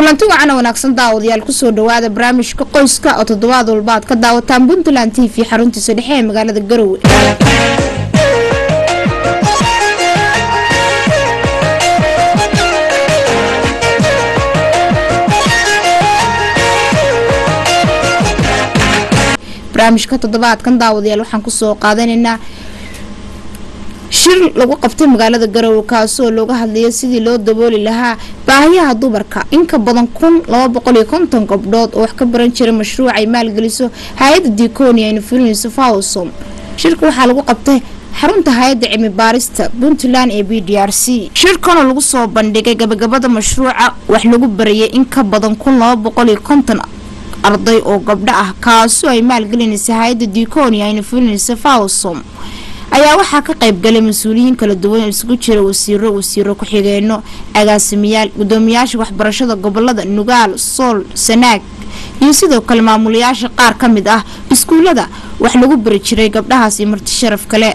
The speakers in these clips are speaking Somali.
kulanti wacan wanaagsan daawadayaal kusoo dhawaada barnaamijka qoyska oo toddobaad walba aad ka daawataan puntland t v xaruntiisa dhexe ee magaalada garowe barnaamijka toddobaadkan daawadayaal waxaan kusoo qaadanaynaa shir lagu qabtay magaalada garowe kaasoo looga hadlayo sidii loo dabooli lahaa baahiyaha dumarka inka badan kun laba boqol iyo konton gabdhood oo wax ka baran jira mashruuc ay maalgeliso hay-adda diikonia ayna fulinayso fawsom shirka waxaa lagu qabtay xarunta hay-adda cilmi baarista puntland ee b d r c shirkanoo lagu soo bandhigay gabagabada mashruuca wax lagu barayay in ka badan kun laba boqol iyo konton arday oo gabdho ah kaasoo ay maalgelinaysa hay-adda diikonia ayna fulinayso fawsom ayaa waxaa ka qaybgalay mas-uuliyiin kala duwan oo isugu jira wasiiro wasiiro ku-xigeenno agaasimayaal gudoomiyaasha waxbarashada gobolada nugaal sool sanaag iyo sidoo kale maamulayaasha qaar ka mid ah iskuulada wax lagu bari jiray gabdhahaas iyo marti sharaf kale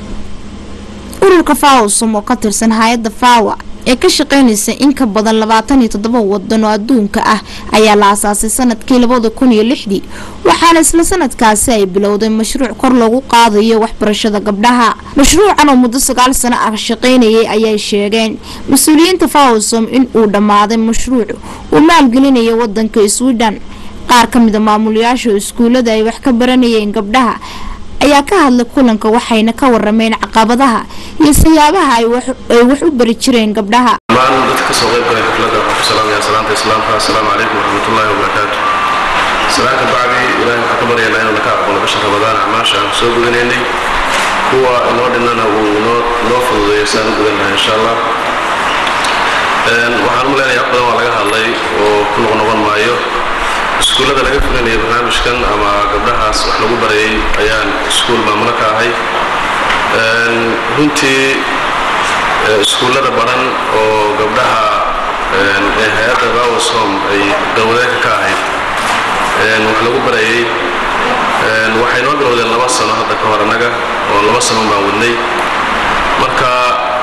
ururka fawsom oo ka tirsan hay-adda fawa ee ka shaqeynaysa in ka badan labaatan iyo toddoba wadan oo adduunka ah ayaa la asaasay sanadkii labada kun iyo lixdii waxaana isla sanadkaasi ay bilowday mashruuc kor loogu qaadayo waxbarashada gabdhaha mashruucan oo muddo sagaal sano ah shaqeynayay ayay sheegeen mas-uuliyiinta fawsom in uu dhammaaday mashruuc uu maalgelinayo wadanka sweden qaar ka mida maamulayaasha iskuulada ay wax ka baranayeen gabdhaha ayaa ka hadlay kulanka waxayna ka warameen caqabadaha iyo siyaabaha ay wax u bari jireen gabdhaha dhammaan dadka kasoo qayb galay xafladda waxaan ku salaamayaa salaanta islaamka assalaamu calaykum waraxmatullaahi wabarakaatu salaanka bacdi ilaahay waxaan ka baryaynaa inuu naka aqbalo bisha ramadaan acmaasha aan soo gudanaynay kuwa inoo dhinnana uu noo fududeeyo saan u gudan lahay insha allah waxaan u leenahay wax badan waa laga hadlay oo ku noqnoqon maayo iskuullada laga fulinaya barnaamijkan ama gabdhahaas wax lagu barayay ayaan iskuul maamulo ka ahay runtii iskuullada baran oo gabdhaha ee hay-adda bawasom ay galwadeedka ka ahayd wax lagu barayay waxay noo bilowdeen laba sano hadda ka hor annaga oo laba sano baan wadnay marka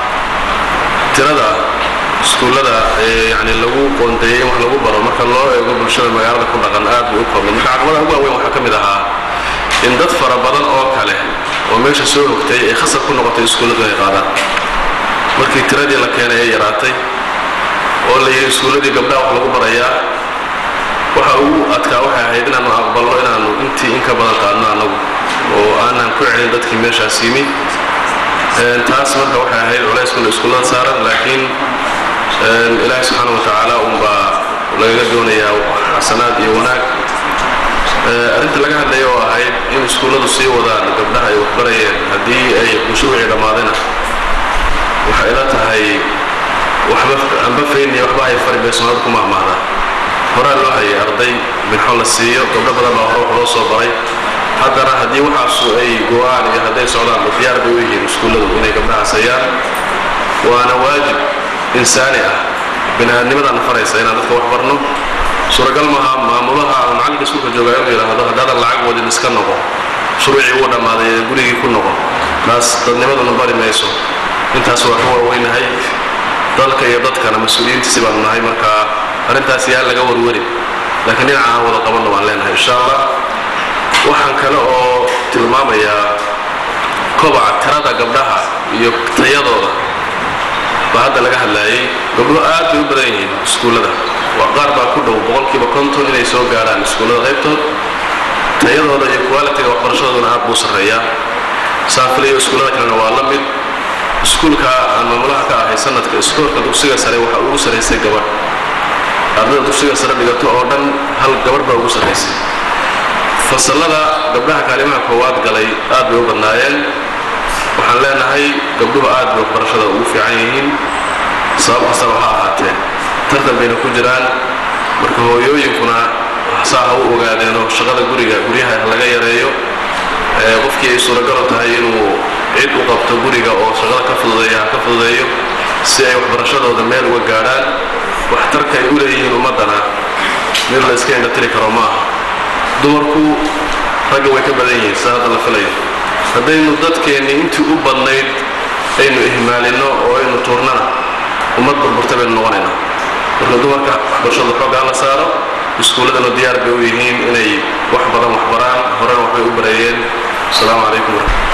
tirada iskuullada yani lagu qoondeeyey in wax lagu baro marka loo eego bulshada magaalada ku dhaqan aad bay u koobnay marka caqabadaha ugu waaweyn waxaa ka mid ahaa in dad fara badan oo kale oo meesha soo hogtay ay khasab ku noqotay iskuulladu inay qaadaan markii tiradii la keenay ay yaraatay oo la yidhi iskuulladii gabdhaha wax lagu barayaa waxa ugu adkaa waxay ahayd inaannu aqbalno inaannu intii in ka badan qaadno annagu oo aanan ku celin dadkii meeshaas yimi taas marka waxay ahayd culayskuna iskuullada saaran laakiin ilaahi subxaana wa tacaala unbaa lagaga doonayaa xasanaad iyo wanaag arrinta laga hadlaya oo ahayd in iskuulladu sii wadaan gabdhaha ay waxbarayeen haddii ay mashruucii dhammaadayna waxay ila tahay waxba amba fayniya waxba ay fari bay soomaalida ku mahmaahda horaa loo hayay arday minxo la siiyo gabdho badan baa hore wax loo soo baray haddana haddii waxaasu ay go-aan iyo hadday socdaan diyaar bay u yihiin iskuulladu inay gabdhahaas hayaan waana waajib insaani ah bini-aadnimadana faraysa inaan dadka wax barno suuragal maaha maamulaha ama macallinka iskuulka joogaa inuu yidhaahdo haddaadan lacag wadin iska noqo shuruucii wuu dhammaaday ee gurigii ku noqo taas dadnimaduna bari mayso intaas waa ka waaweynahay dalka iyo dadkana mas-uuliyiintiisi baanu nahay marka arrintaas yaa laga warwarin laakiin dhinaca aan wada qabanno waan leenahay insha allah waxaan kale oo tilmaamayaa kobaca tirada gabdhaha iyo tayadooda baa hadda laga hadlaayay gabdho aad bay u badan yihiin iskuullada qaar baa ku dhow boqolkiiba konton inay soo gaarhaan iskuullada qaybtood tayadooda iyo qualitiga waxbarashadooduna aad buu sarreeyaa saafiliyo iskuullada kalena waa la mid iskuulka aan maamulaha ka ahay sanadka iskoorka dugsiga sare waxaa ugu sarraysay gabadh ardada dugsiga sare dhigato oo dhan hal gabadh baa ugu sarraysay fasallada gabdhaha kaalimaha koowaad galay aad bay u badnaayeen waxaan leenahay gabdhuhu aad bay waxbarashada ugu fiican yihiin sabab kastaba ha ahaatee tartan bayna ku jiraan marka hooyooyinkuna saa ha u ogaadeenoo shaqada guriga guryaha laga yareeyo qofkii ay suuragalo tahay inuu cid u qabto guriga oo shaqada ka fududeeya ha ka fududeeyo si ay waxbarashadooda meel uga gaadhaan waxtarka ay u leeyihiin ummaddana mid la iska indhatiri karo ma aha dumarku ragga way ka badan yihiin sida hadda la filayo haddaynu dadkeenni intii u badnayd aynu ihmaalinno oo aynu tuurnana ummad burburta baynu noqonaynaa marka dumarka waxbarashada xoogaa la saaro iskuulladana diyaar bay u yihiin inay wax badan wax baraan horena waxbay u bareeyeen asalaamu calaykum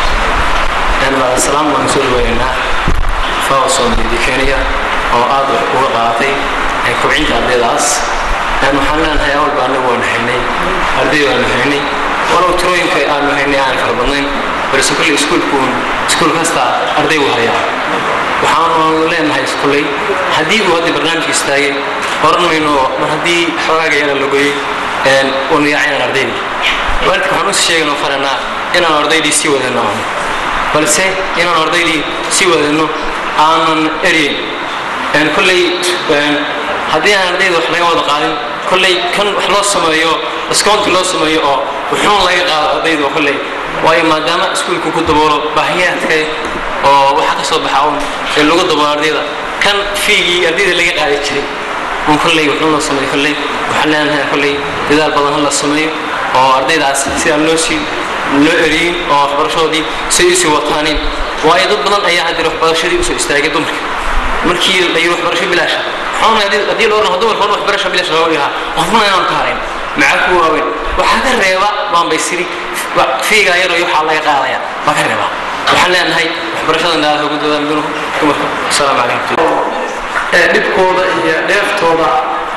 salaam waan soo dhaweynaynaa fawa soomaalida kenya oo aad wax uga qaadatay kobcinta ardaydaas waxaan leenahay awalba anagu waanu haynay arday waanu haynay walow tirooyinka aanu haynay aan fara badnayn balse kulley iskuulkuun iskuul kasta arday u hayaa waxaanu leenahay kulley haddii uu hadda barnaamijka istaagay oran mayno mar haddii xogaaga yara la goyey waanu yaacaynaan ardaydii waalidka waxaan usi sheeganoo faranaa inaan ardaydii sii wadano balse inaan ardaydii sii wadano aanan eryeyn kolley haddii aan ardayda wax laga wada qaadin kolley kan wax loo sameeyo discounti loo sameeyo oo wuxuun laga qaado ardayda kolley waayo maadaama iskuulku ku daboolo baahiyaadka oo waxa ka soo baxa un ee lagu daboolo ardayda kan fiigii ardayda laga qaadi jiray un kolley wuxuun loo sameeyo kolley waxaan leenahay kolley dadaal badan la sameeyo oo ardaydaas sidaan loo sii loo eriyin oo waxbarashadoodii say usii wataanin waayo dad badan ayaa haddii waxbarashadii usoo istaagay dumarka markii la yiri waxbarasho bilaasha waxaan haddii loo dhaho dumarka waxbarasho bilaash loo yahaa qofna inaan ka harayn maxaa ku waaweyn waxaa ka reeba baan bay siri fiigaa yar iyo waxaa laga qaadaya baa ka reeba waxaan leenahay waxbarashada indaalaha ugu dadaan dunuhu dumarka asalaamu calaykum dhibkooda iyo dheeftooda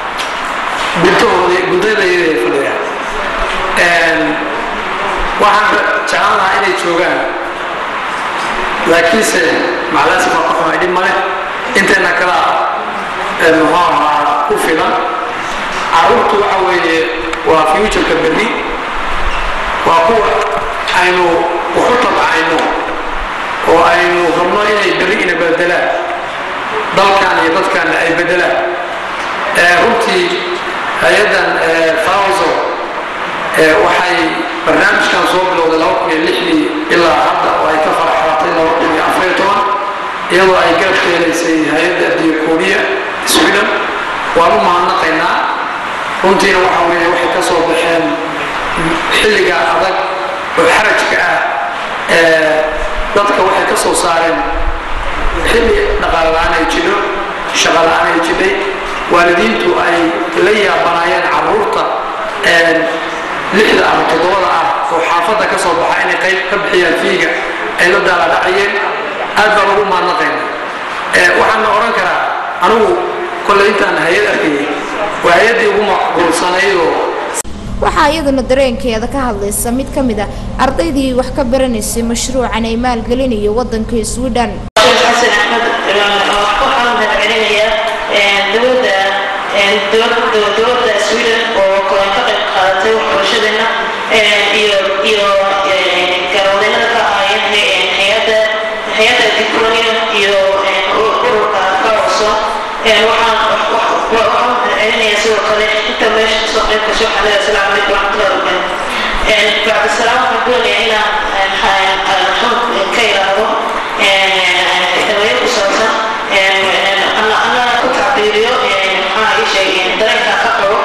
guntahooda guntadayda ay fadhiyaan waxaan jeclaan lahaa inay joogaan laakiinse macalaasi baa ka xumay dhib male inteena kala muxuu ahaa ku filan carruurtu waxa weeye waa futureka berri waa kuwa aynu waxu tabcayno oo aynu rabno inay berri ina bedelaan dalkan iyo dadkan ay bedelaan runtii hay-addan fawso waxay barnaamijkan soo bilowday laba kun iyo lixdii ilaa hadda oo ay ka faraxaatay laba kun iyo afariyo toban iyadoo ay garab keelaysay hay-adda diakooniya sweden waan u mahadnaqaynaa runtiina waxa weeye waxay ka soo baxeen xilliga adag oo xarajka ah dadka waxay ka soo saareen xilli dhaqaale la-aan ay jidho shaqa la-aan ay jidhay waalidiintu ay la yaabanaayeen carruurta lixda ama toddobada ah oo xaafadda ka soo baxa inay qayb ka bixiyaan fiiga ay la daaladhacayeen aad baan ugu maadnaqayna waxaana odhan karaa anigu kolley intaan hay-ad arkayay waa hay-addii ugu macquulsanayd oo waxaa iyaduna dareenkeeda ka hadlaysa mid ka mid a ardaydii wax ka baranaysay mashruucan ay maalgelinayo wadanka sweden xasan axmed waxaan mahadcelinayaa dowladda dowladda sweden oo ka qayb qaadatay waxbarashadeena iyo iyo garoodeynada ka ahaayeen hay-adda hay-adda diplonia iyo ururka kaoso waxaan waxaan mahadcelinayaa sidoo kale inta meesha kasoo qayb gasho waxaan leeyahay asalaamu calaykum waraxmatullahi wabarakatu bacdisalaam waxaan doonayaa inaan xamd ka ilaado xilwayo ku saabsan ana ku tacbiiriyo maxaa ii sheegay dareenka ka qabo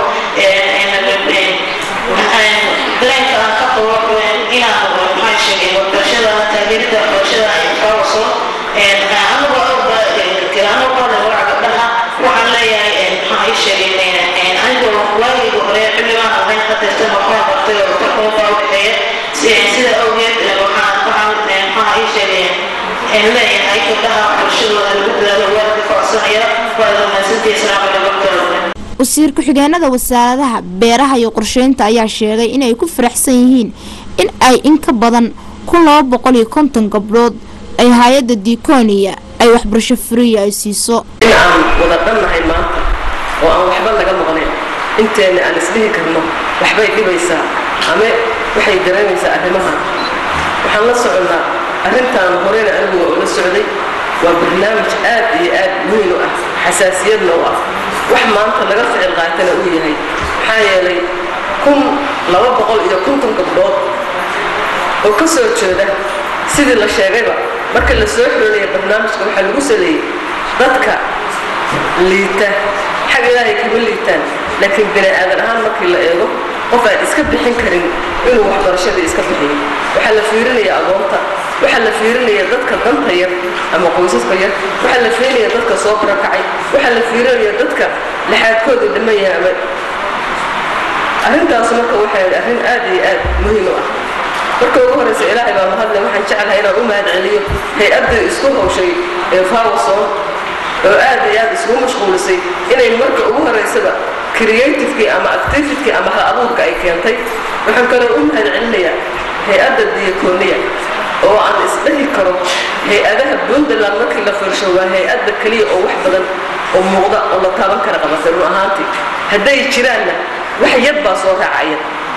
dareenka aan ka qabo inaan maxaa sheegay waxbarashada taageerida waxbarashada ay kaawaso anagoo anagoo qaadan waraca gabdhaha waxaan leeyahay maxaa ii sheegay anigoo waagayga hore xilligaan ahayn qadartan waxbaan bartay oo tarkoobaa u dhexeeya sida awgeed waxaan waxaan maxaa ii sheegay leeyahay gabdhaha waxbarashadooda lagu dadaalo waalidka ka codsanaya waa rumaysantii islaamka nabadgooda wasiir ku-xigeenada wasaaradaha beeraha iyo qorsheynta ayaa sheegay inay ku faraxsan yihiin in ay in ka badan kun laba boqol iyo konton gabdhood ay hay-adda diikooniya ay waxbarasho furiya ay siiso in aan wada dhannahay maanta oo aan waxba laga maqnayn inteena aan isdhihi karno waxbay dhibaysaa ama waxay dareemaysaa arrimahan waxaan la soconnaa arrintan horena anigu waa ula socday waa barnaamij aad iyo aad muhiim u ah xasaasiyadna u ah wax maanta laga ficil qaatana uu yahay maxaa yeelay kun laba boqol iyo konton gabdhood oo ka soo jeeda sidii la sheegayba marka la soo xoolaya barnaamijka waxaa lagu saleeyey dadka liita xag ilaahay kama liitaan laakiin bini aadan ahaan markii la eego qof aan iska bixin karin inuu waxbarashadii iska bixiyo waxaa la fiirinayaa agoonta waxaa la fiirinaya dadka danta yar ama qoysaska yar waxaa la fiirinaya dadka soo barakacay waxaa la fiirinaya dadka laxaadkooda dhiman yahay ama arrintaas marka waxay arrin aad iyo aad muhiim u ah marka ugu horeysa ilaahay baa mahadle waxaan jeclahay inaan u mahad celiyo hay-addii isku hawshay ee fawason oo aad iyo aad isku mashquulisay inay marka ugu horeysaba creativekii ama activitkii ama hal abuurka ay keentay waxaan kaloo u mahad celinayaa hay-adda diyakooniya oo aan isdhahi karo hay-adaha puntland markii la fiirsho waa hay-adda keliya oo wax badan oo muuqda oo la taaban kara qabatay run ahaantii hadday jiraanna wax yar baa soo raacaya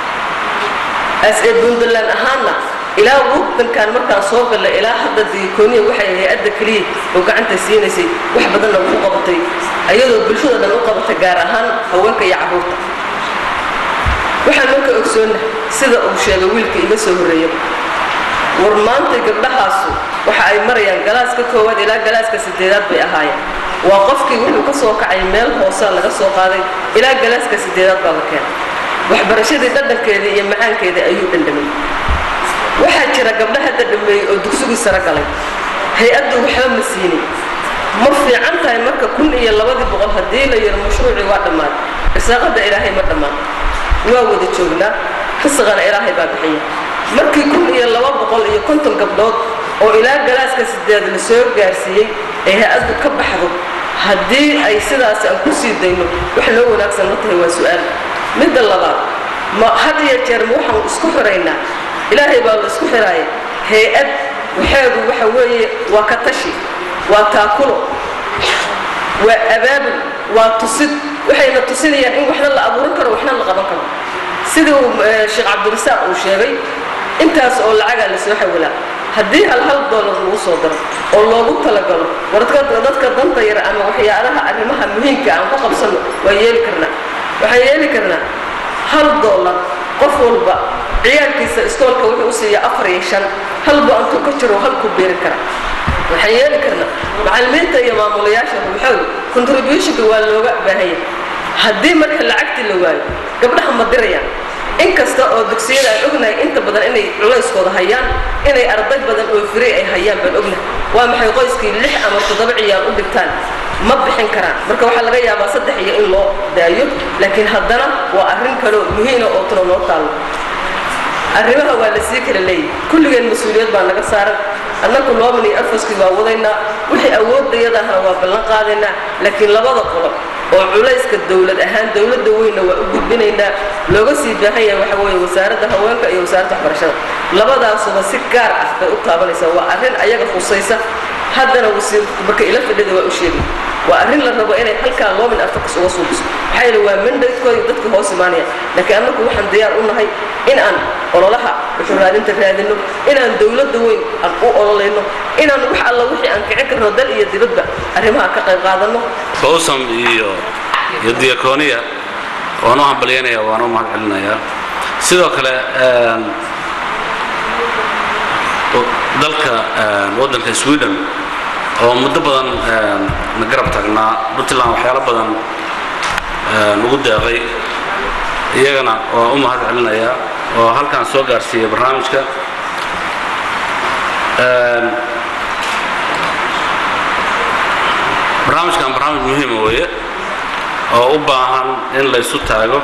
as ee puntland ahaanna ilaa wadankan markaan soo gallay ilaa hadda diyakooniya waxay hay-adda keliya oo gacanta siinaysay wax badanna ku qabatay ayadoo bulshada dhan u qabatay gaar ahaan haweenka iyo carruurta waxaan marka ogsoonna sida uu sheegay wiilka iga soo horreeya war maanta gabdhahaasu waxa ay marayaan galaaska koowaad ilaa galaaska sideedaad bay ahaayeen waa qofkii wuxuu ka soo kacay meel hoosaa laga soo qaaday ilaa galaaska sideedaad baa la keenay waxbarashadii dhadhankeedii iyo macaankeedii ayuu dhandhamay waxaa jira gabdha hadda dhameeyey oo dugsigii sare galay hay-addu waxba ma siinin ma fiican tahay marka kun iyo labadii boqol haddii la yaro mashruucii waa dhammaaday risaaqadda ilaahay ma dhammaan waa wada joognaa risaqana ilaahay baa bixiya markii kun iyo laba boqol iyo konton gabdhood oo ilaa galaaska sideed la soo gaarsiiyey ay hay-addu ka baxdo haddii ay sidaas aan ku sii dayno wax loo wanaagsan ma tahay waa su-aal midda labaad ma had iyo jeer ma waxaan isku xiraynaa ilaahay baa la isku xiraaya hay-ad waxeedu waxa weeye waa ka tashi waa taakulo waa abaabul waa tusid waxayna tusinayaan in waxna la abuuran karo waxna la qaban karo sidii uu sheekh cabdirasaaq uu sheegay intaas oo lacagaa la soo xawilaa haddii hal hal doolar lagu soo daro oo loogu talagalo warka dadka danta yar ama waxyaalaha arrimaha muhiimka aan ku qabsanno waa yeeli karnaa waxaan yeeli karnaa hal doolar qof walba ciyaarkiisa iskoolka wuxuu u siiya afar iyo shan halba antuu ka jiro halku beeri kara waxaan yeeli karnaa macallimiinta iyo maamulayaasha ruuxooda contributionka waa looga baahanya haddii marka lacagtii la waayo gabdhaha ma dirayaan inkasta oo dugsiyada aan ognahay inta badan inay culayskooda hayaan inay arday badan oo firi ay hayaan baan ognahay waa maxay qoyskii lix ama toddoba ciyaar u dhigtaan ma bixin karaan marka waxaa laga yaabaa saddex iyo in loo daayo laakiin haddana waa arrin kaloo muhiima oo tuna noo taallo arrimaha waa la sii kala leeyahy kulligeen mas-uuliyad baa naga saaran annagu looman iyo afaskii waa wadaynaa wixii awoodayadahana waa ballan qaadaynaa laakiin labada qolo oo culayska dowlad ahaan dowladda weynna waa u gudbinaynaa looga sii baahan yahay waxa weeye wasaaradda haweenka iyo wasaaradda waxbarashada labadaasuba si gaar ah bay u taabanaysaa waa arrin ayaga khusaysa haddana wasiir marka ila fadhida waa u sheegay waa arrin la rabo inay halkaa loomin afakas uga suubiso maxaa yeele waa mandaydkooda dadka hoos imaanaya laakiin annagu waxaan diyaar u nahay in aan ololaha wuxuu raadinta raadino inaan dowladda weyn aan u ololayno inaan wax alla wixii aan kicin karno dal iyo dibadba arrimaha ka qayb qaadanno bawsam iyo iyo diyakooniya waan u hambalyanaya waan u mahad celinayaa sidoo kale dalka waddanka sweden oo muddo badan na garab taagnaa puntland waxyaalo badan ugu deeqay iyagana waa u mahad celinayaa oo halkaan soo gaarsiiyey barnaamijka barnaamijkan barnaamij muhiima weeye oo u baahan in la ysu taago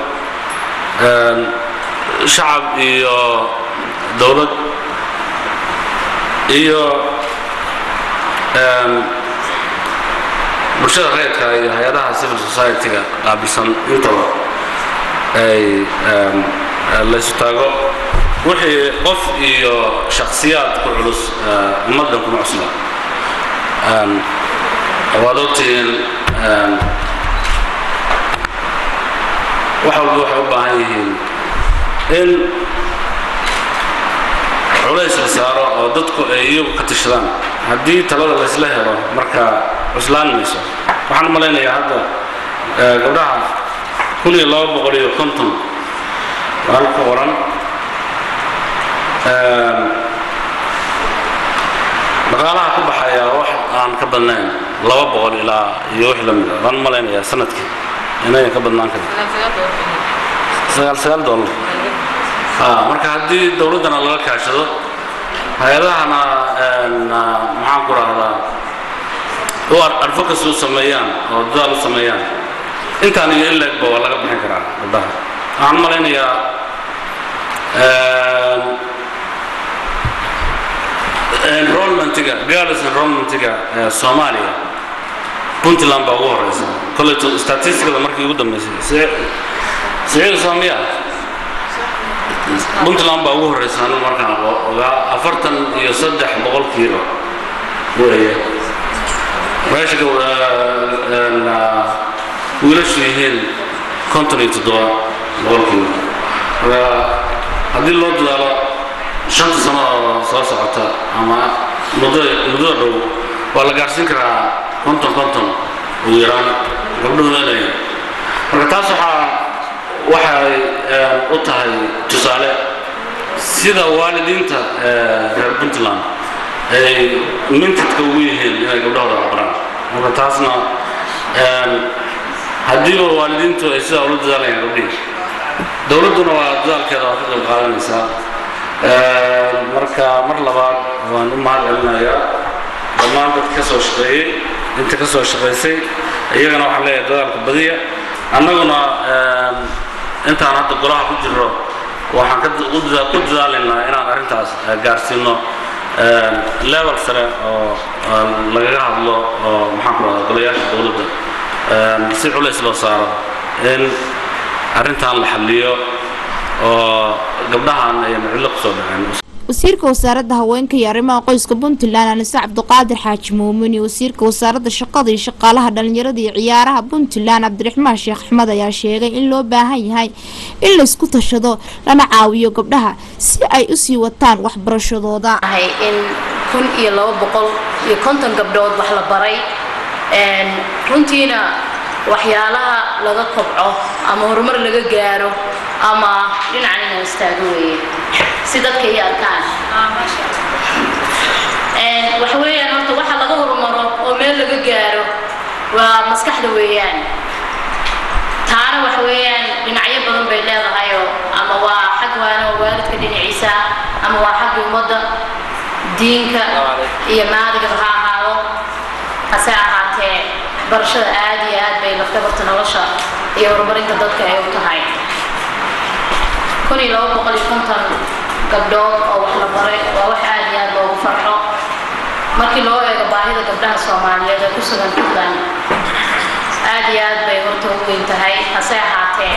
shacab iyo dowlad iyo bulshada reerka iyo hay-adaha civil society-ga qaabilsan intaba ay laysu taago wixii qof iyo shakhsiyaad ku culus ummaddan kuma cusla waad ogtihiin wax walba waxay u baahan yihiin in culays la saaro oo dadku ay iyagu ka tashadaan haddii talada laysla helo marka cuslaan mayso waxaan u malaynayaa hadda gabdhaha kun iyo laba boqol iyo konton hal ku qoran dhaqaalaha ku baxaya wax aan ka badnayn laba boqol ilaa iyo wix la mida waan u malaynayaa sanadkii inayan ka badnaan karin sagaal sagaal dollar marka haddii dowladdana laga kaashado hay-adahana maxaan ku rahdaa u advocacy u sameeyaan oo dadaal u sameeyaan intaan iyo ilegba waa laga bixin karaa gabdhaha waxaan u malaynayaa enrollmentiga girls enrollmentiga soomaaliya puntland baa ugu horeysa kolleto statisticada markii ugu dambeysay siciid soomiya puntland baa ugu horeysa anu markaan ogaa afartan iyo saddex boqolkiiba weeye meesha wiilashu yihiin konton iyo toddoba boqolkiiba marka haddii loo dadaalo shanta sano oo soo socota ama muddada muddada dhow waa la gaarsiin karaa konton konton ugu yaraan gabdhuhu inay marka taas waxaa waxay u tahay tusaale sida waalidiinta reer puntland ay mintidka ugu yihiin inay gabdhahooda waxbaraan marka taasna haddiiba waalidiintu ay sidaa ula dadaalayaan gabdhihii dowladduna waa dadaalkeeda waa ka qayb qaadanaysaa marka mar labaad waan u mahad celinayaa dhammaan dadka ka soo shaqeeyey inta ka soo shaqaysay iyagana waxaan leeyahay dadaalka badiya annaguna intaan hadda golaha ku jirro waxaan ku dadaalaynaa inaan arrintaas gaarsiino level sare oo lagaga hadlo oo maxaan ku rahdaa golayaasha dowladda si culays loo saaro in arrintan la xalliyo oo gabdhahan ayaan cidlo kusoo dhaceen wasiirka wasaaradda haweenka iyo arrimaha qoyska puntland anise cabdiqaadir xaaji muumin iyo wasiirka wasaaradda shaqada iyo shaqaalaha dhalinyarada iyo ciyaaraha puntland cabdiraxmaan sheekh axmed ayaa sheegay in loo baahan yahay in laysku tashado lana caawiyo gabdhaha si ay usii wataan waxbarashadooda in kun iyo laba boqol iyo konton gabdhood wax la baray runtiina waxyaalaha laga kobco ama horumar laga gaaro ama dhinacan inaan istaago weeye si dadka iyo arkaan waxa weeyaan horta waxa laga horumaro oo meel laga gaaro waa maskaxda weeyaan taana waxa weeyaan dhinacyo badan bay leedahayoo ama waa xag waana oo waalidka dhinaciisa ama waa xagga ummadda diinka iyo maadigaba ha ahaado hase ahaatee barashada aad iyo aad bay lafdabarta nolosha iyo horumarinta dadka ay u tahay kun iyo laba boqol iyo konton gabdhood oo wax la baray waa wax aad iyo aad loogu farxo markii loo eego baahida gabdhaha soomaaliyeed ee ku sugan puntland aad iyo aad bay horta u weyn tahay hase ahaatee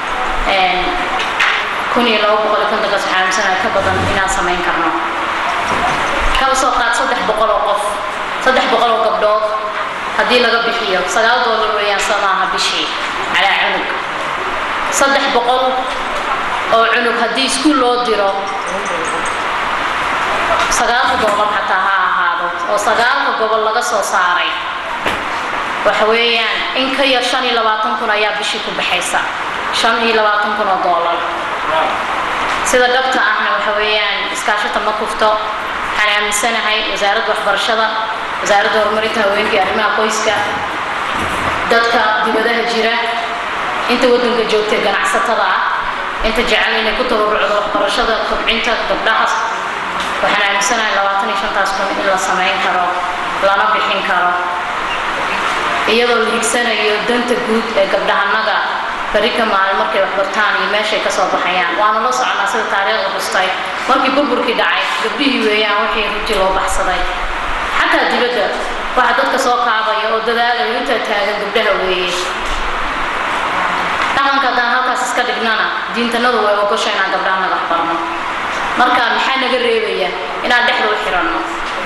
kun iyo laba boqol iyo kontonkaas waxaa aaminsanaya ka badan inaan samayn karno kala soo qaad saddex boqol oo qof saddex boqol oo gabdhood haddii laga bixiyo sagaal doolar weeyaan soo maaha bishii calaa cunug saddex boqol oo cunug haddii iskuul loo diro sagaalka gobol xataa ha ahaado oo sagaalka gobol laga soo saaray waxa weeyaan in ka yar shan iyo labaatan kun ayaa bishii ku baxaysa shan iyo labaatan kun oo doolar sida dhabta ahna waxa weeyaan iskaashata ma kufto waxaan aaminsanahay wasaaradda waxbarashada wasaaradda horumarinta haweenka iyo arrimaha qoyska dadka dibadaha jira inta waddanka joogtay ganacsatada ah inta jecel inay ku tabarucdo waxbarashada kobcinta gabdhaha waxaan aaminsanahay labaatan iyo shantaas kun in la samayn karo lana bixin karo iyadoo la higsanayo danta guud ee gabdhahanaga bari ka maalin markay waxbartaan iyo meeshay ka soo baxayaan waana la soconaa sida taariikhda xustay markii burburkii dhacay gabdhihii weeyaan wixii runtii loo baxsaday xataa dibadda waxa dadka soo kaabaya oo dadaalaya intaa taagan gabdhaha weeye dhaqanka haddaan halkaas iska dhignana diintanadu way ogosha inaan gabdhaha naga waxbarno marka maxaa naga reebaya inaan dhexda u xiranno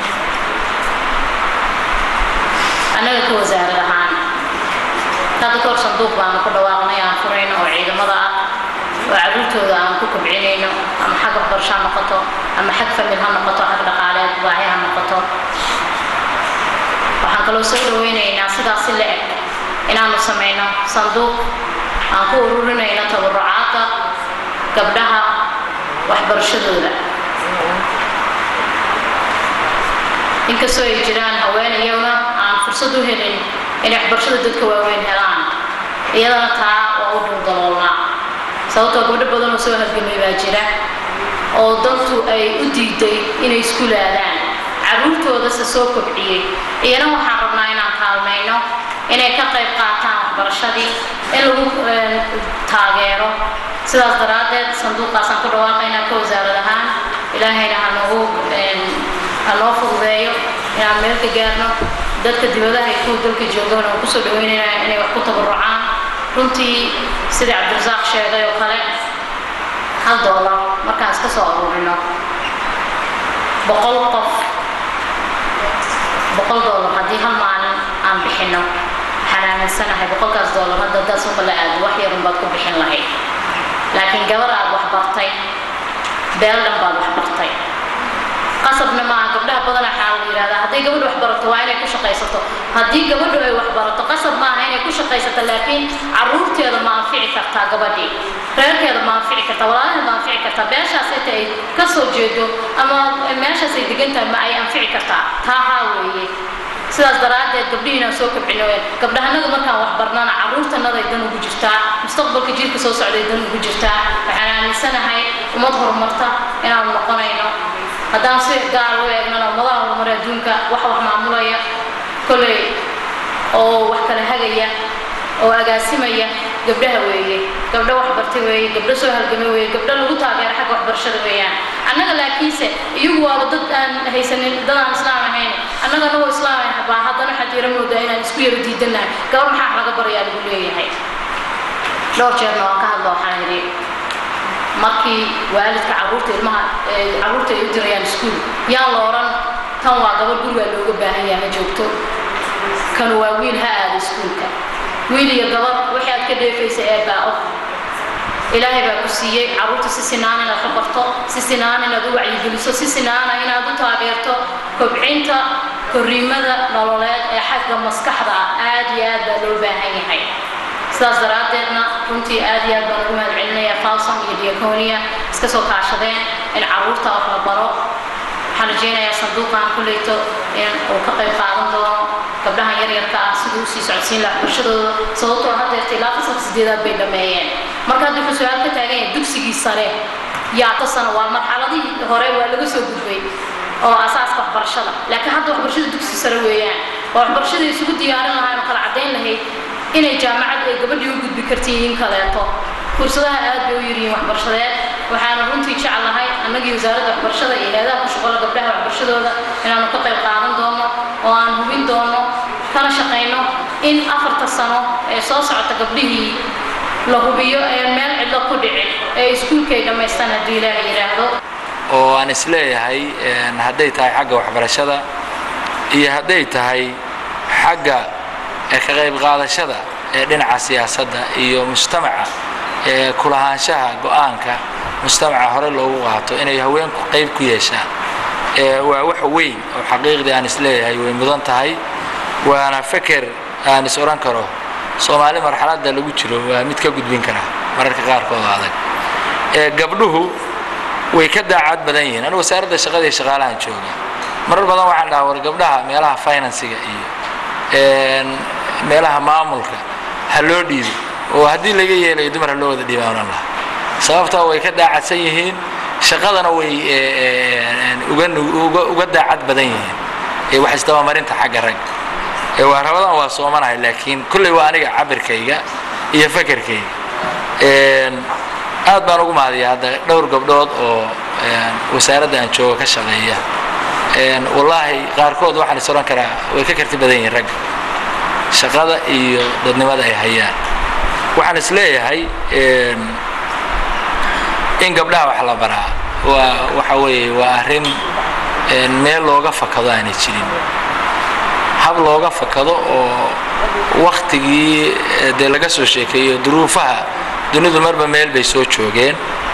annaga ka wasaarad ahaan hadda kahor sanduuq baanu ku dhawaaqnay aan furayno oo ciidamada ah oo caruurtooda aan ku kobcinayno ama xag waxbarasho ha noqoto ama xag famil ha noqoto xag dhaqaaleed baahi ha noqoto waxaan kaloo soo dhawaynaynaa sidaas si la eg inaanu samayno sanduuq aan ku ururinayno tabarucaadka gabdhaha waxbarashadooda inkastoo ay jiraan haween iyaguna aan fursad u helin inay waxbarashada dadka waaweyn helaan iyadana taa waa u dhuldaloolnaa sababtoo gabdho badan oo soo halgamay baa jira oo dantu ay u diiday inay iskuulaadaan caruurtoodase soo kobciyey iyana waxaan rabnaa inaan kaalmayno inay ka qayb qaataan waxbarashadii in lagu taageero sidaas daraaddeed sanduuqaasaan ku dhawaaqaynaa ka wasaarad ahaan ilaahayna hanogu hanoo fududeeyo inaan meel ka gaarno dadka dibadaha iyo kuwa dalka joogaan oo kusoo dhaweynayna inay wax ku tabarucaan runtii sidii cabdirasaaq sheegay oo kale hal doolar markaan iska soo aruurino boqol qof boqol doolar haddii hal maalin aan bixino waxaan aaminsanahay boqolkaas doolar hadda haddaad suuqa la aado wax yarun baad ku bixin lahayd laakiin gabar aad wax bartay beel dhan baad wax bartay qasabna maaha gabdhaha badan waxaa la yidhahdaa hadday gabadhu wax barato waa inay ku shaqaysato haddii gabadhu ay wax barato qasab maaha inay ku shaqaysato laakiin caruurteeda ma anfici kartaa gabadhii reerkeeda ma anfici kartaa walaalaheeda ma anfici kartaa beeshaas inta ay ka soo jeedo ama meeshaas ay degan tahay ma ay anfici kartaa taa haa weeye sidaas daraaddeed gabdhihiinaan soo kobcino gabdhahanaga markaan wax barnana caruurtanaday dan ugu jirtaa mustaqbalka jiilka soo socday dan ugu jirtaa waxaan aaminsanahay ummad horumarta inaan noqonayno haddaan si gaar u eegnana ummadaha horumar adduunka wax wax maamulaya kolley oo wax kala hagaya oo agaasimaya gabdhaha weeye gabdho wax bartay weeye gabdho soo halgamay weeye gabdho lagu taageero xagga waxbarashada weeyaan annaga laakiinse iyagu waaba dad aan haysanin dad aan islaam ahayn annaga anagoo islaam ah baa haddana waxaad yara moodaa inaan isku yara diidanahay gabar maxaa laga barayaa lagu leeyahay dhowr jeerna waan ka hadla waxaan yidhi markii waalidka caruurta ilmaha caruurta ay u dirayaan iskuul yaan la odhan tan waa gabadh gurigaa looga baahan yahay ha joogto kan waa wiil ha aada iskuulka wiil iyo gabadh wixii aad ka dheefaysa ee baa og ilaahay baa ku siiyey caruurta si sinaan inaad ka barto si sinaan inaad u wacyigeliso si sinaana inaad u taageerto kobcinta korriimada nololeed ee xagga maskaxda ah aad iyo aad baa loo baahan yahay sidaas daraaddeedna runtii aad iyo aad baan ugu mahad celinaya falsom iyo diaconia iska soo kaashadeen in caruurta wax la baro waxaan rajaynayaa sanduuqan kulleyto in uu ka qayb qaadan doono gabdhahan yaryarka ah siduu usii socodsiin laha waxbarashadooda sababtoo haddeerta ilaa fasalka sideedaad bay dhameeyeen marka hadda wuxuu su-aal ka taagan yahay dugsigii sare yaata sano waa marxaladihii hore waa laga soo gudbay oo asaaska waxbarashada laakiin hadda waxbarashada dugsi sare weeyaan waa waxbarashada isugu diyaarin lahayn oo kala caddayn lahayd inay jaamacad ay gabadhii u gudbi kartiin in kaleeto fursadaha aad bay u yirihiin waxbarashadeed waxaanu runtii jeclahay annagii wasaaradda waxbarashada iyo hay-adaha ku shaqola gabdhaha waxbarashadooda inaanu ka qayb qaadan doono oo aan hubin doono kana shaqayno in afarta sano ee soo socota gabdhihii la hubiyo ee meel cidlo ku dhicin ee iskuulkay dhammaystaan hadduu ilaaha yidhaahdo oo aan isleeyahay hadday tahay xagga waxbarashada iyo hadday tahay xagga ka qayb qaadashada ee dhinaca siyaasadda iyo mujtamaca ee kulahaanshaha go-aanka mujtamaca hore loogu qaato inay haweenku qayb ku yeeshaan waa wax weyn oo xaqiiqdii aan isleeyahay way mudan tahay waana feker aan is odhan karo soomaali marxaladda lagu jiro waa mid ka gudbin kara mararka qaarkood adag gabdhuhu way ka daacad badan yihiin anigu wasaaradda shaqada iyo shaqaalahan jooga marar badan waxaan dhaha war gabdhaha meelaha finansiga iyo meelaha maamulka ha loo dhiibo oo haddii laga yeelayo dumar ha loo wada dhiibaanan laha sababtaa way ka daacadsan yihiin shaqadana way uga daacad badan yihiin wax isdabamarinta xagga rag waa rabadan waa soomanahay laakiin kulley waa aniga cabirkayga iyo fakerkayga aad baan ugu mahadiya hadda dhowr gabdhood oo wasaaradda aan jooga ka shaqeeya wallaahi qaarkood waxaan is odhan karaa way ka karti badan yihiin ragga shaqada iyo dadnimada ay hayaan waxaan is leeyahay in gabdhaha wax la baraa waa waxa weeye waa arrin meel looga fakado aanay jirin hab looga fakado oo waktigii dee laga soo sheekeeyo duruufaha dunidu marba meel bay soo joogeen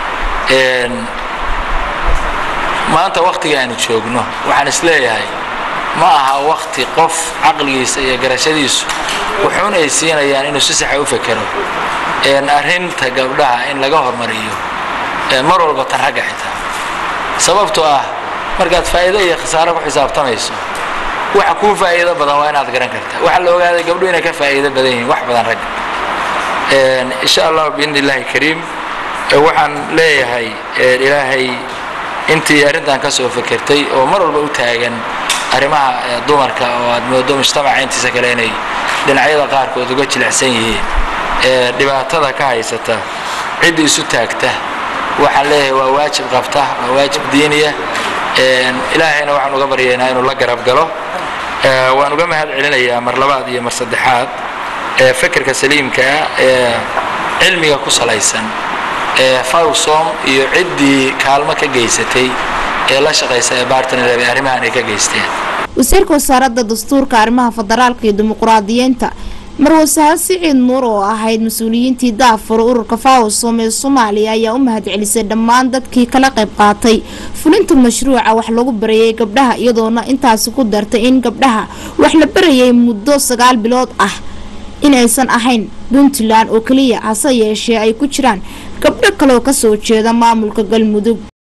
maanta waktiga aanu joogno waxaan is leeyahay ma aha wakti qof caqligiisa iyo garashadiisu wuxuun ay siinayaan inuu si saxa u fekero arrinta gabdhaha in laga hormariyo mar walba tan ragga xitaa sababtoo ah markaad faa'iido iyo khasaaro ku xisaabtamayso waxa kuu faa'iido badan waa inaad garan kartaa waxaa la ogaaday gabdhuhu inay ka faa'iido badan yihiin wax badan ragga insha allah biidni illaahi kariim waxaan leeyahay ilaahay intii arrintan ka soo fekertay oo mar walba u taagan arrimaha dumarka oo aad moodo mujtamaca intiisa kale inay dhinacyada qaarkood uga jilicsan yihiin ee dhibaatada ka haysata cidda isu taagta waxaan leeyahay waa waajib qabta waa waajib diiniya ilaahayna waxaan uga baryaynaa inuu la garab galo waan uga mahad celinayaa mar labaad iyo mar saddexaad ee fikirka saliimkaa ee cilmiga ku salaysan ee fawsom iyo ciddii kaalmo ka geysatay ee la shaqaysa ee bartner ee arrimahan ay ka geysteen wasiirka wasaaradda dastuurka arrimaha federaalka iyo dimuqraadiyiinta marwasaha siciid nuur oo ahayd mas-uuliyiintii daafur ururka fawsom ee soomaaliya ayaa u mahad celisay dhammaan dadkii kala qayb qaatay fulinta mashruuca wax lagu barayay gabdhaha iyadoona intaasi ku dartay in gabdhaha wax la barayay muddo sagaal bilood ah inaysan ahayn puntland oo keliya hase yeeshee ay ku jiraan gabdho kaleoo kasoo jeeda maamulka galmudug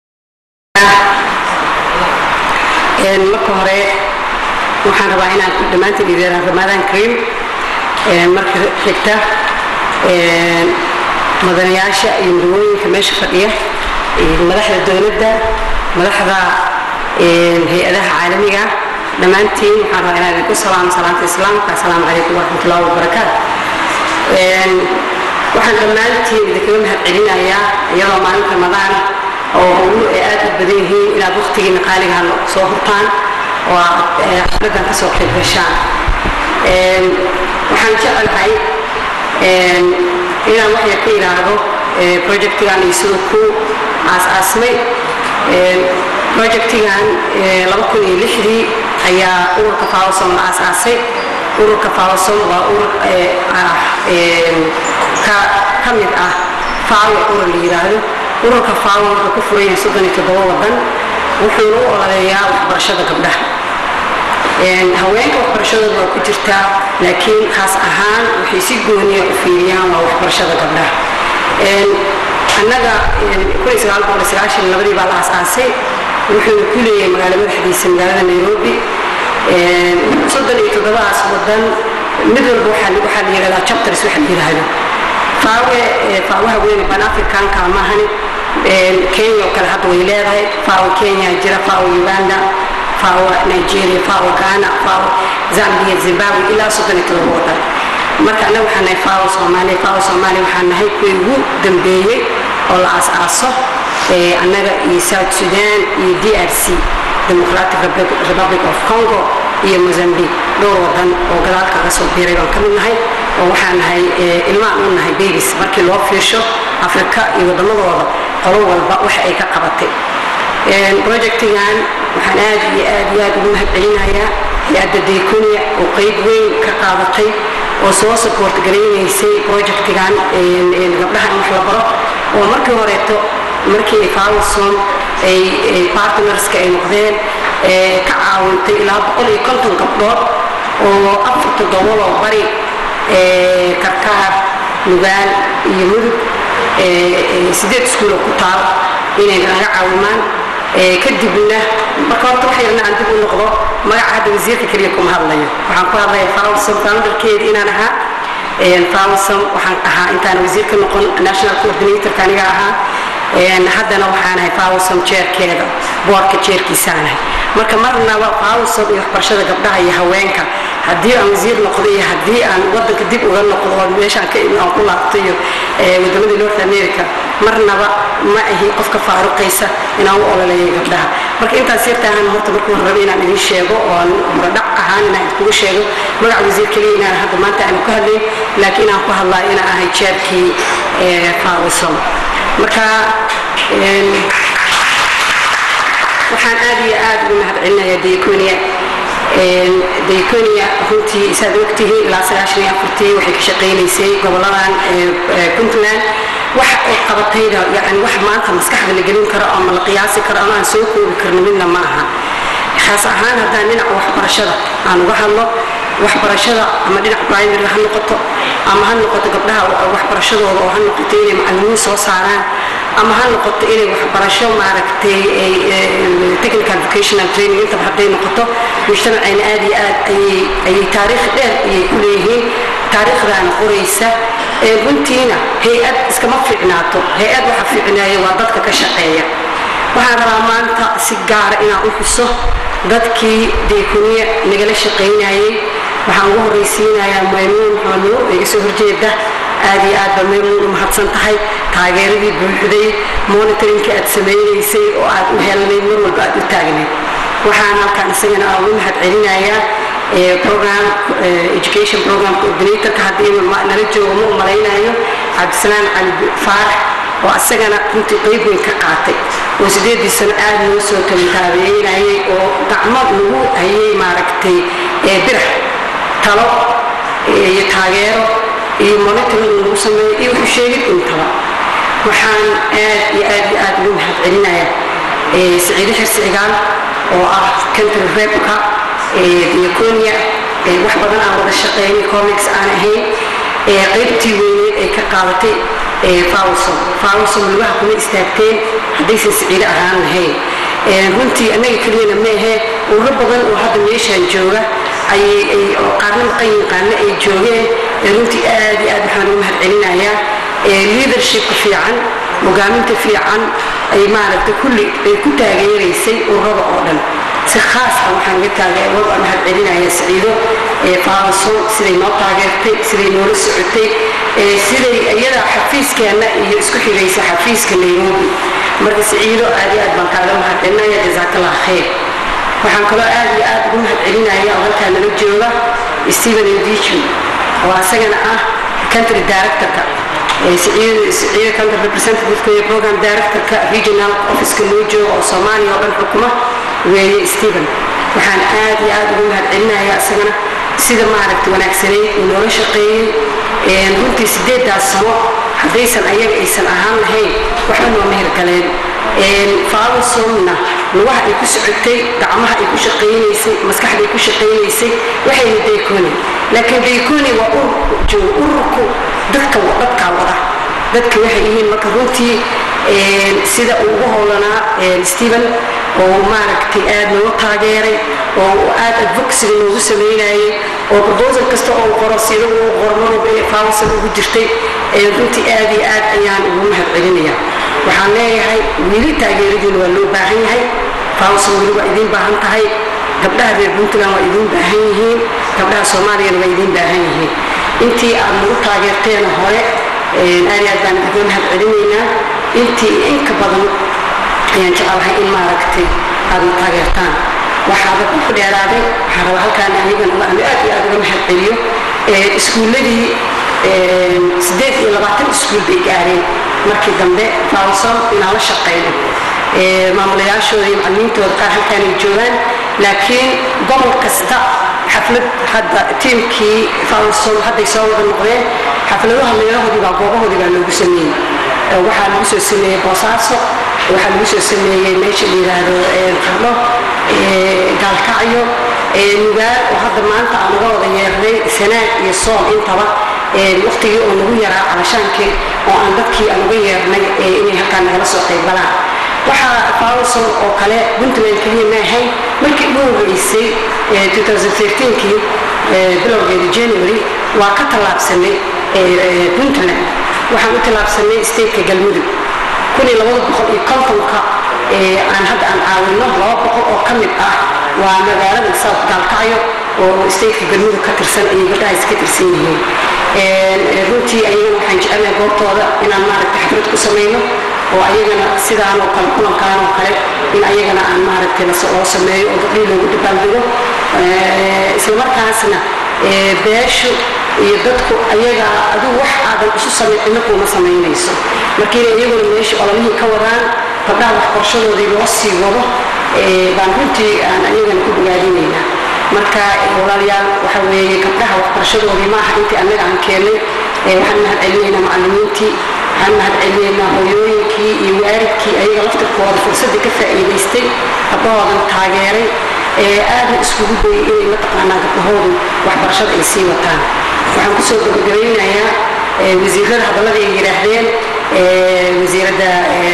marka hore waxaan rabaa inaan dhammaantiin idin ramadaan karim marka xigta madanayaasha iyo mudawooyinka meesha fadhiya madaxda dowladda madaxda hay-adaha caalamiga dhammaantiin waxaan rabaa inaan idinku salaamo salaanta islaamka assalaamu calaykum waraxmatullahi wabarakaatu waxaan dhammaantiin idinkaga mahad celinayaa iyadoo maalin ramadaan oo howluhu ay aad u badan yihiin inaad waqtigiina qaaligaha soo hurtaan oo aad xafladan ka soo qayb gashaan waxaan jecelahay inaan wax yar ka yidhaahdo projectigan iyo siduu ku aas-aasmay projectigan laba kun iyo lixdii ayaa ururka fawsom la aas-aasay ururka fawsom waa urur ka mid ah faawo urur la yidhaahdo ururka faawo wuxuu ku furan yahay soddon iyo toddoba wadan wuxuuna u ololeeyaa waxbarashada gabdhaha haweenka waxbarashadooda waa ku jirtaa laakiin khaas ahaan waxay si gooniya u fiiriyaan waa waxbarashada gabdhaha annaga labadii baa la asaasay wuxuuna ku leeyahay magaalo madaxdiisa magaalada nairobi soddon iyo toddobadaas wadan mid walba waxaa la yidhahdaa chapters waxa la yidhaahdo faawe faawaha weyn ban africanka maahani kenya oo kale hadda way leedahay faawo kenya jira faawo uganda faawo nigeria faawo ghana faawo zambia zimbabwe ilaa soddon iyo todoba wadan marka annaga waxaan nahay faawo soomaaliya faawo soomaaliya waxaan nahay kuwii ugu dambeeyey oo la aas-aaso annaga iyo south sudan iyo d r c democratic republic of congo iyo mozambique dhowr wadan oo gadaal kaga soo biiray baan ka mid nahay oo waxaan nahay ilmaan u nahay babys markii loo fiirsho afrika iyo waddamadooda qolo walba waxa ay ka qabatay projectigan waxaan aad iyo aad iyo aad ugu mahad celinayaa hay-adda daykonia oo qeyb weyn ka qaadatay oo soo support garaynaysay projectigan gabdhaha in wax la baro oo markii horeeto markii fawson ay partnerska ay noqdeen ka caawintay ilaa boqol iyo konton gabdhood oo afar toddobadoo bari karkaar nugaal iyo mudug sideed iskuuloo ku taal inay naga caawimaan kadibna marka horta wax yarna aan dib u noqdo magaca hadda wasiirka keliya kuma hadlayo waxaan ku hadlaya fawson founderkeeda inaan ahaa fawson waxaan ahaa intaan wasiir ka noqon national coordinatorka aniga ahaa haddana waxaan ahay fawsom jeerkeeda boorka jeerkiisaanahay marka marnaba fawsom iyo waxbarashada gabdhaha iyo haweenka haddii aan wasiir noqdo iyo haddii aan wadanka dib uga noqdo oo meeshaan ka aan ku laabto iyo waddamadii north america marnaba ma ahi qofka faaruqaysa inaan u ololeeyo gabdhaha marka intaas yartaahan horta markuu rabe inaan idin sheego oo aan muradhac ahaan inaan idinkugu sheego magaca wasiir keliya inaan hadda maanta aan ku hadlayn laakiin inaan ku hadlaa inaan ahay jeerkii fawsom marka waxaan aad iyo aad ugu mahad celinayaa daykonia daykonia runtii saad ogtihiin ilaa sagaashan iyo afartii waxay ka shaqaynaysay goboladan puntland wax ay qabatayda yani wax maanta maskaxda la gelin karo ama la qiyaasi karo ama aan soo koobi karno midna ma aha khaas ahaan haddaan dhinaca waxbarashada aan uga hadlo waxbarashada ama dhinac primary ha noqoto ama ha noqoto gabdhaha waxbarashadooda oo ha noqoto inay macalimiin soo saaraan ama ha noqoto inay waxbarasho maaragtay technical vocational training intaba hadday noqoto mujtamacayna aad iyo aad ayay ayay taariikh dheer ayay ku leeyihiin taariikhdaana qoraysa runtiina hay-ad iskama fiicnaato hay-ad waxa fiicneeya waa dadka ka shaqeeya waxaan rabaa maanta si gaara inaan u xuso dadkii deekuniya nagala shaqaynayay waxaan ugu horraysiinayaa maymuun maxamuur ee iga soo horjeeda aad iyo aad baa maymuun u mahadsan tahay taageeradii buuxday monitoringkii aad samaynaysay oo aad u helnayd mar walba aad u taagnayd waxaan halkaan isagana ugu mahad celinayaa program education program coordinatorka haddii nala joogo ma u malaynayo cabdisalaam cali faarax oo asagana runtii qayb weyn ka qaatay oo sideedii sano aad noo soo kalintaabeynayay oo gacmo lagu hayay maaragtay birax talo iyo taageero iyo monitoring lagu sameeyo iyo wuxuu sheegid intaba waxaan aad iyo aad iyo aad ugu mahad celinayaa saciide xirsi cigaal oo ah country repka diaconia wax badan aan wada shaqeynay comics aan ahayn qaybtii weyneed ay ka qaadatay fawson fawson lugaha kuma istaagteen haddaysan saciide ahaan lahayn runtii annaga keliyana ma ahee urro badan oo hadda meeshaan jooga ayay qaarna maqan yihiin qaarna ay joogeen runtii aad iyo aad waxaan ugu mahad celinayaa leadershipka fiican hogaaminta fiican ay maaragtay kulli ay ku taageeraysay ururada oo dhan si khaas ah waxaan uga taageero aan mahad celinayaa saciido faaso siday noo taageertay siday noola socotay siday iyada xafiiskeenna iyo isku xigaysa xafiiska nairobi marka saciido aad iyo aad baan kaaga mahad celinaya jazaakallah khayr waxaan kaloo aad iyo aad ugu mahad celinaya oo halkaa nala jooga stephen ndichu oo asagana ah country directorka siciida country representativeka iyo program directorka regional officeka loo jooga oo soomaaliya oo dhan xukuma weeye stephen waxaan aad iyo aad ugu mahad celinaya isagana sida maaragta wanaagsanayd uu noola shaqeeyey runtii sideedaas sano haddaysan ayaga aysan ahaan lahayn waxba nooma hirgaleen faawasomna lugaha ay ku socotay gacmaha ay ku shaqaynaysay maskaxda ay ku shaqaynaysay waxayna dayconi laakiin dayconi waa urur joogo ururku dadka dadkaa wada dadka waxay yihiin marka runtii sida uu ugu howlanaa stephen oo maaragtay aad noogu taageeray oo aad advocacyga noogu sameynayay oo proposal kasta oo qoro sida uu qoro marwalba inay fawsan ugu jirtay runtii aad iyo aad ayaan ugu mahad celinaya waxaan leeyahay weli taageeradiina waa loo baahan yahay fawsan weli waa idiin baahan tahay gabdhaha reer puntland waa idiin baahan yihiin gabdhaha soomaaliyana waa idiin baahan yihiin intii aad nagu taageerteen hore aad iyo aad baan idiga mahad celinaynaa intii inka badan ayaan jecelahay in maaragtay aad na taageertaan waxaaba ku dheeraaday waxaa raba halkaan anigan aan aad iyo aad uga mahad celiyo iskuulladii sideed iyo labaatan iskuul bay gaareen markii dambe fawson inaan la shaqeyno maamulayaashooda iyo macalimiintooda qaar halkaan ay joogaan laakiin gobol kasta xaflad hadda tiimkii fawson hadday soo wada noqdeen xafladaha meelahoodii baa goobahoodii baa loogu sameeyey waxaa lagu soo sameeyey boosaaso waxaa lagu soo sameeyey meesha la yidhaahdo qarno gaalkacyo nugaal oo hadda maanta aan uga wada yeernay sanaag iyo sool intaba waqtigii oo nagu yaraa cabashaankii oo aan dadkii aan uga yeernay inay halkaan nagala soo qaybgalaan waxaa fawson oo kale puntland keliya ma ahayn markii ugu horreysay 2013kii bilowgeeda january waa ka tallaabsanay puntland waxaan u tallaabsanay stateka galmudug kun iyo labada boqol iyo kontonka aan hadda aan caawino laba boqol oo ka mid ah waa magaalada south gaalkacyo oo stateka galmudug ka tirsan ayay gabdhahaas ka tirsan yihiin runtii ayagana waxaan jecelnahay goobtooda inaan maaragtay xaflad ku samayno oo ayagana sidaan oo kale kulankaan oo kale in ayagana aan maaragtay loo sameeyo oo gabdhihii loogu dabaaldego islamarkaasna beeshu iyo dadku ayaga adigu wax aadan isu samayn cidna kuuma samaynayso markiina iyaguna meesha ololihii ka wadaan gabdhaha waxbarashadoodii loo sii wado baan runtii aan ayagana ku bogaadinaynaa marka walaalayaal waxa weeye gabdhaha waxbarashadoodii maaha intii annaga aan keennay waxaan mahad celinaynaa macallimiintii waxaan mahad celinaynaa hooyooyinkii iyo waalidkii ayaga laftirkooda fursaddii ka faa'iidaystay gabdhahoodan taageeray aadna iskugu dayay inay mataqaanaa gabdhahoodu waxbarashada ay sii wataan waxaan kusoo gabagabaynayaa wasiirada hadallada ay yidhaahdeen wasiiradda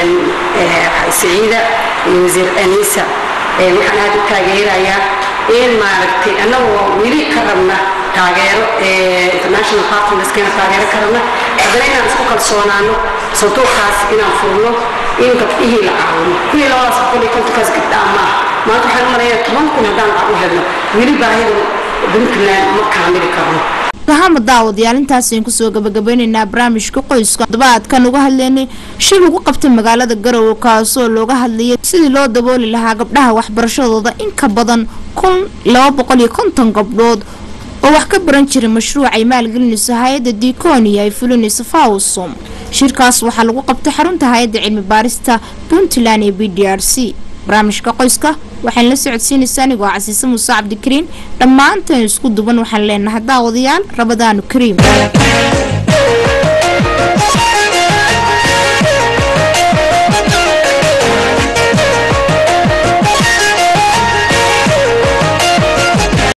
saciida iyo wasiir anisa waxaan aad u taageerayaa in maaragtay annagoo weli ka rabna taageero international partnerskana taageero ka rabna haddana inaan isku kalsoonaano sanduuqaas inaan furno in gabdhihii la caawino kun iyo labadaas boqol iyo kontonkaas gabdhaa maaha maanta waxaan marayaa toban kun haddaan lacag u helno weli baahida puntland ma kaamili karno ahama daawadayaal intaas ayaan kusoo gabagabeyneynaa barnaamijka qoyska todobaadkan uga hadleynay shir lagu qabtay magaalada garowe kaasoo looga hadlayay sidii loo dabooli lahaa gabdhaha waxbarashadooda in ka badan kun laba boqol iyo konton gabdhood oo wax ka baran jiray mashruuc ay maalgelinayso hay-adda diikonia ay fulinayso fawsom shirkaas waxaa lagu qabtay xarunta hay-adda cilmi baarista puntland ee b d r c barnaamijka qoyska waxaan la socodsiinaysaa anigoo casiise muuse cabdikariin dhammaanteen isku duban waxaan leenahay daawadayaal rabadaanu kariim